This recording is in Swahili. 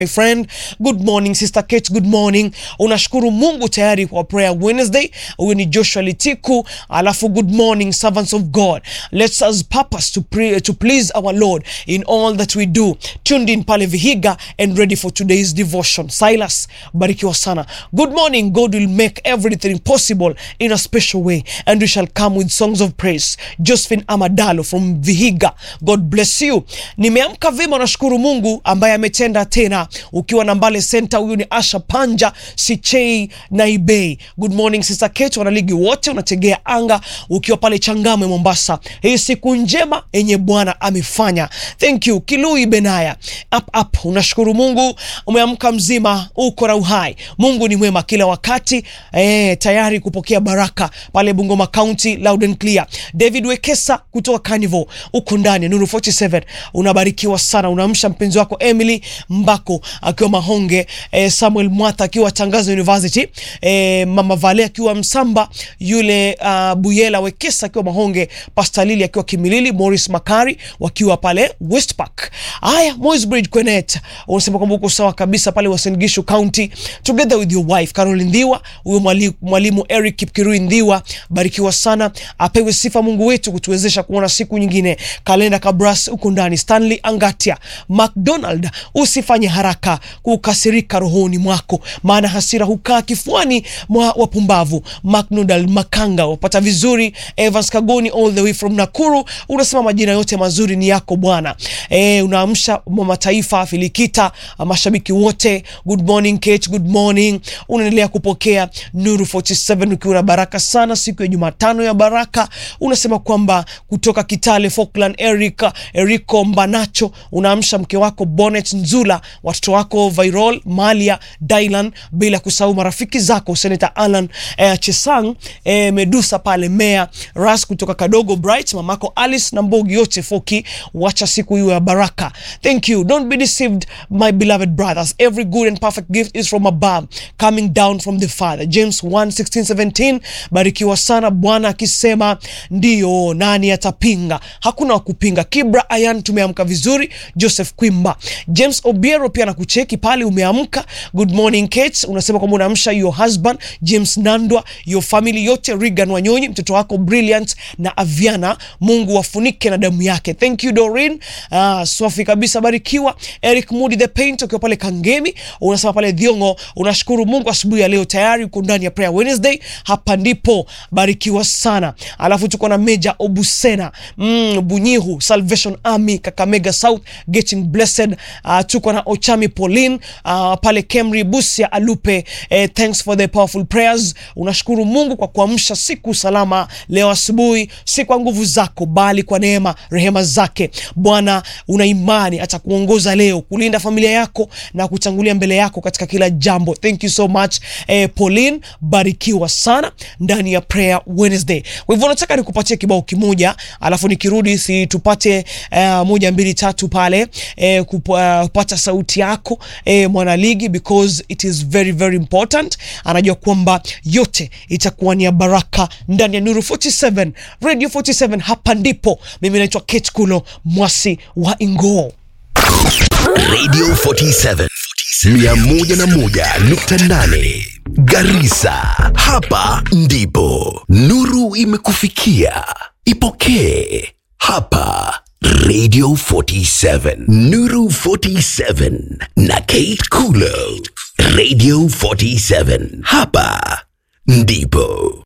My friend, good morning sister Kate, good morning. Unashukuru Mungu tayari kwa prayer Wednesday. Huyu ni Joshua Litiku, alafu good morning servants of God. Let's us purpose to pray, to please our Lord in all that we do. Tuned in pale Vihiga and ready for today's devotion. Silas, barikiwa sana. Good morning. God will make everything possible in a special way and we shall come with songs of praise. Josephine Amadalo from Vihiga. God bless you. Nimeamka vema, nashukuru Mungu ambaye ametenda tena ukiwa na Mbale Center. Huyu ni Asha Panja Sichei na Ibei. Good morning sister Kate, wanaligi wote unategea anga ukiwa pale Changamwe Mombasa. Hii siku njema yenye Bwana amefanya. Thank you Kilui Benaya. Up up, unashukuru Mungu umeamka mzima, uko na uhai. Mungu ni mwema kila wakati eh, tayari kupokea baraka pale Bungoma County, loud and clear. David Wekesa kutoka Carnival uko ndani ya Nuru 47 unabarikiwa sana. Unaamsha mpenzi wako Emily Mbako akiwa Mahonge, eh, Samuel Mwatha akiwa Tangazo University, eh, Mama Vale akiwa Msamba, yule uh, Buyela Wekesa akiwa Mahonge, Pastor Lili akiwa Kimilili, Morris Makari wakiwa pale West Park. Haya, Moi's Bridge Kwenet, unasema kwamba uko sawa kabisa pale Uasin Gishu County, together with your wife Caroline Ndhiwa, huyo mwali- mwalimu Eric Kipkirui Ndhiwa, barikiwa sana, apewe sifa Mungu wetu kutuwezesha kuona siku nyingine. Kalenda Kabras uko ndani, Stanley Angatia, McDonald, usifanye haraka kukasirika rohoni mwako, maana hasira hukaa kifuani mwa wapumbavu. McDonald Makanga wapata vizuri. Evans Kagoni all the way from Nakuru unasema majina yote mazuri ni yako Bwana. E, unaamsha mama taifa Filikita, mashabiki wote, good morning Kate, good morning. Unaendelea kupokea Nuru 47 ukiwa na baraka sana siku ya Jumatano ya baraka. Unasema kwamba kutoka Kitale Falkland, Eric Erico Mbanacho, unaamsha mke wako Bonnet Nzula, watoto wako Viral Malia Dylan, bila kusahau marafiki zako Senator Alan eh, Chesang eh, Medusa pale Mea Ras kutoka Kadogo Bright, mamako Alice na Mbogi yote Foki, wacha siku hiyo ya baraka. Thank you. Don't be deceived my beloved brothers. Every good and perfect gift is from above coming down from the Father. James 1:16 17. Barikiwa sana Bwana akisema ndio, nani atapinga? Hakuna wa kupinga. Kibra Ayan, tumeamka vizuri. Joseph Kwimba, James Obiero pia nakucheki pale, umeamka. Good morning Kate, unasema kwamba unaamsha your husband James Nandwa, your family yote, Regan Wanyonyi, mtoto wako Brilliant na Aviana, Mungu wafunike na damu yake. Thank you Doreen. Ah, swafi kabisa, barikiwa. Eric Mudi the Paint ukiwa pale Kangemi, unasema pale Dhiongo, unashukuru Mungu asubuhi ya leo tayari uko ndani ya Prayer Wednesday. Hapa ndipo barikiwa sana. Alafu tuko na Meja Obusena mm, Bunyihu Salvation Army Kakamega South Getting Blessed. Uh, tuko na Ochami Pauline uh, pale Kemri Busia Alupe. Eh, thanks for the powerful prayers. Unashukuru Mungu kwa kuamsha siku salama leo asubuhi, si kwa nguvu zako bali kwa neema rehema zake. Bwana, una imani atakuongoza leo kulinda familia yako na kutangulia mbele yako katika kila jambo. Thank you so much eh, Pauline, barikiwa sana ndani ya Prayer Wednesday. Kwa hivyo nataka nikupatie kibao kimoja, alafu nikirudi si tupate eh, moja mbili tatu pale eh, kupa- kupata sauti yako eh, mwanaligi because it is very very important. Anajua kwamba yote itakuwa ni ya baraka ndani ya Nuru 47 Radio 47. Hapa ndipo mimi naitwa Kate Kulo Mwasi wa Ingoo. Radio 47 101.8 Garissa. Hapa ndipo nuru imekufikia. Ipokee hapa Radio 47 Nuru 47 na Kate Kulo. Radio 47 hapa ndipo